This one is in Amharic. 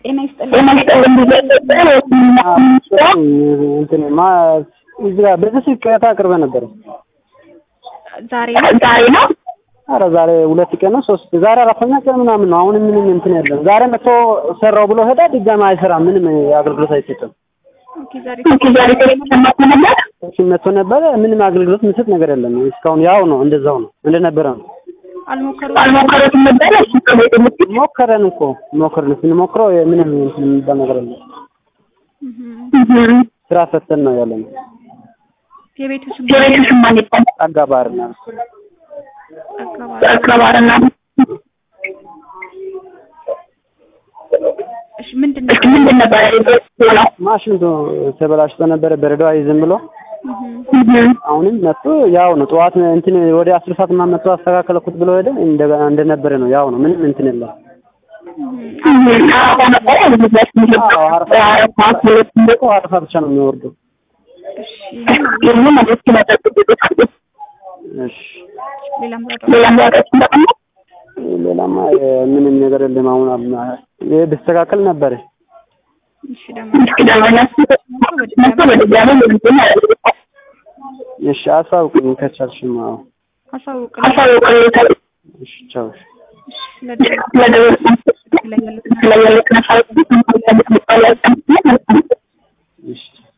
ጤና ይስጥልኝ። እንትን ማ እዚህ ጋር በዚህ ስልክ ቅሬታ አቅርበ ነበር። ዛሬ ነው ዛሬ ነው አረ ዛሬ ሁለት ቀን ነው ሶስት ዛሬ አራተኛ ቀን ምናምን ነው። አሁንም ምንም እንትን የለም። ዛሬ መጥቶ ሰራው ብሎ ሄዳ ድጋሚ አይሰራም። ምንም አገልግሎት አይሰጥም። ኦኬ፣ ዛሬ ዛሬ ተሰማት ነበር እሺ መጥቶ ነበረ። ምንም አገልግሎት የሚሰጥ ነገር የለም። እስካሁን ያው ነው፣ እንደዛው ነው፣ እንደነበረ ነው። አልሞከሩም። አልሞከሩትም ነበር እሱ ከቤት የምትል ሞከረን እኮ ሞከረን፣ ስንሞክረው ምንም እንትን የሚባል ነገር የለም። እህ ስራ ፈተን ነው ያለ ነው። የቤቱ ስም የቤቱ ስም ማን ይባላል? አጋባርና አካባቢ አክራባርና እሺ፣ ምንድን ነው? እሺ ምንድን ነበር ነው? ማሽኑ ተበላሽቶ ነበረ፣ በረዶ አይዝም ብሎ እህ አሁንም መጥቶ ያው ነው። ጠዋት እንትን ወደ አስር ሰዓት ምናምን መጥቶ አስተካከለኩት ብሎ ሄደ። እንደገና እንደነበረ ነው። ያው ነው። ምንም እንትን የለም። አዎ ነበር ያሉበት አዎ አረፋ እኮ አረፋ ብቻ ነው የሚወርደው። እሺ፣ ይህን ማለት ስለጠብቁት እሺ ሌላም ሌላም ያውቃችሁ እንደሆነ ሌላማ የ- ምንም ነገር የለም። አሁን አብና ይሄ ቢስተካከል ነበረ። እሺ፣ ደግሞ እስኪ ደግሞ እነሱ መጥቶ በድጋሚ ምንድን ያደርጉታል? እሺ አሳውቅኝ ከቻልሽማ። አዎ አሳውቅልኝ። አሳውቁልኝ። እሺ ቻው። እሺ፣ ስለደረሰ ስለደረሰ ላይ ያሉት ስለያሉት ነፋስ